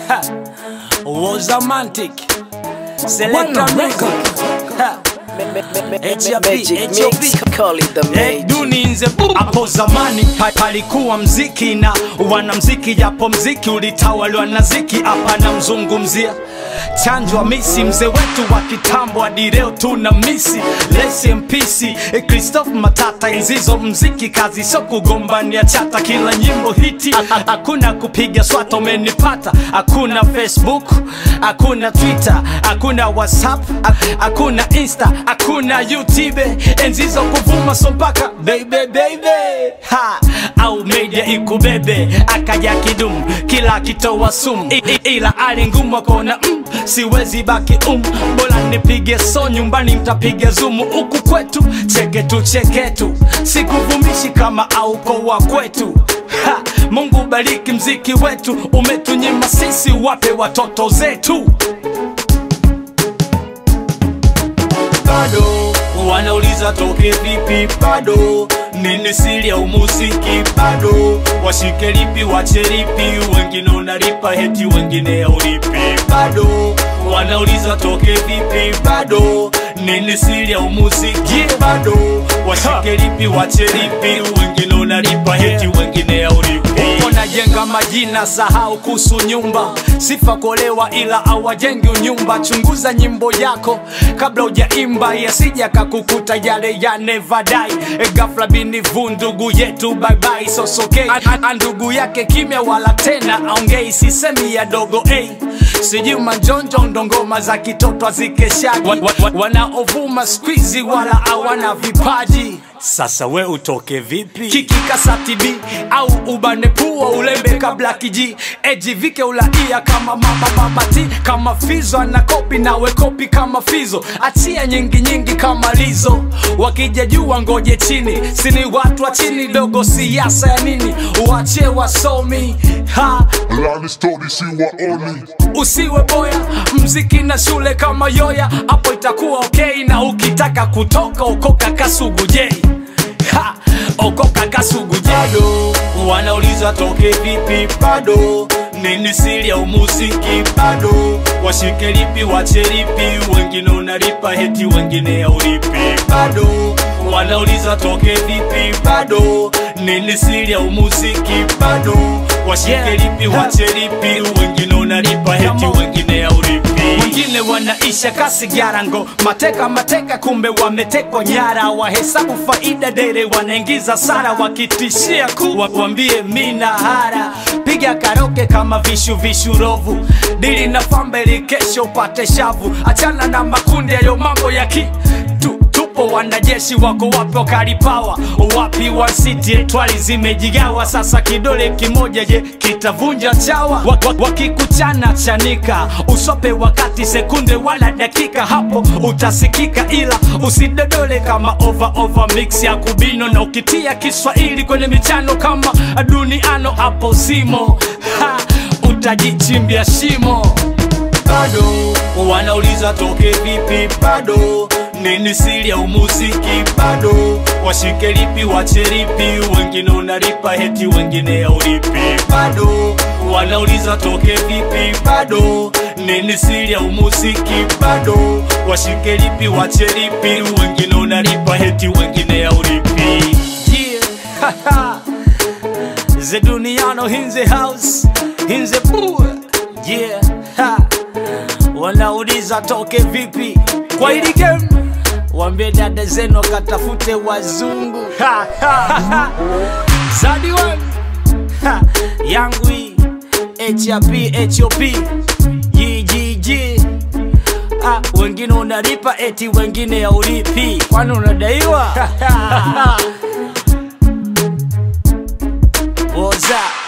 was romantic. Selector music. Ha. HRP, Magic HRP. mix, call it the Hey, magic. duni nze bu- hapo zamani pa- palikuwa mziki na wanamziki, japo mziki ulitawaliwa na ziki. Hapa namzungumzia chanjwa misi, mzee wetu wa kitambo, hadi leo tuna misi Rest in peace, eh, Christophe Matata. Enzizo mziki kazi so kugombania chata, kila nyimbo hiti, Ha- ha- hakuna kupiga swata, umenipata. Hakuna Facebook, hakuna Twitter, hakuna WhatsApp, ha- hakuna Insta, hakuna YouTube. Enzizo kuvuma so mpaka baby baby ha au media ikubebe, akaja kidumu kila akitoa sumu, I- i- ila ali ngumu akaona mm, siwezi baki um, bora nipige so nyumbani mtapiga zumu huku kwetu cheketu cheketu, sikuvumishi kama auko wa kwetu ha, Mungu bariki mziki wetu, umetunyima sisi, wape watoto zetu bado wanauliza toke vipi bado nini siri ya umuziki bado washike lipi wache lipi wengine unalipa heti wengine aulipi bado wanauliza toke vipi bado nini siri ya umuziki bado washike lipi wache lipi wengine unalipa heti wengine aulipi najenga majina sahau kuhusu nyumba sifa kolewa ila awajengi unyumba chunguza nyimbo yako kabla ujaimba yasija kakukuta yale ya never die e gafla binivu ndugu yetu baibai sosokei ndugu yake kimya wala tena aongei sisemi ya dogo hey. sijui manjonjo ndongoma za kitoto azikeshaji wa, wa, wa, wanaovuma skwizi wala hawana vipaji sasa we utoke vipi kikikasatibi au ubane pua ulembe kabla kiji ejivike ulaia kama mama babati kama fizo ana kopi nawe kopi kama fizo achia nyingi nyingi kama lizo wakija jua ngoje chini sini watu wa chini dogo siasa ya nini uachie wasomi ha Lani story si waoni usiwe boya mziki na shule kama yoya hapo itakuwa okay na ukitaka kutoka okoka kasugujei Ha, okoka kasugujei wanauliza toke vipi bado nini siri ya umuziki bado washike lipi wache lipi wengine unalipa heti wengine aulipi bado wanauliza toke vipi bado nini siri ya umuziki bado washike Yeah. lipi wache lipi wengine unalipa heti wengine aulipi wengine wanaisha kasi garango mateka mateka kumbe wametekwa nyara wahesabu faida dere wanaingiza sara wakitishia ku wa- wambie mina hara piga karoke kama vishu vishurovu dili na fambeli kesho upate shavu achana na makundi yayo mambo ya ki tu, tupo wanajeshi wako wapi wakalipawa wapi wa city twali zimejigawa sasa kidole kimoja je kitavunja chawa wa, wa, wakikuchana chanika usope wakati sekunde wala dakika hapo utasikika ila usidodole kama over over mix ya kubino na ukitia kiswahili kwenye michano kama duniano hapo simo ha, utajichimbia shimo bado wanauliza toke vipi bado nini siri ya umuziki bado washike lipi wache lipi wengine unalipa heti wengine aulipi bado wanauliza toke vipi bado nini siri ya umuziki bado washike lipi wache lipi wengine unalipa heti wengine aulipi yeah. The Duniano in the house, in the pool. Yeah. Ha. Wanauliza toke vipi kwa hili game, wambie dada zenu wakatafute wazungu. Ha, ha, ha. Zadi one. Ha. yangu hii HRP HOP GGG Ah, wengine unalipa eti wengine haulipi, kwani unadaiwa? What's up?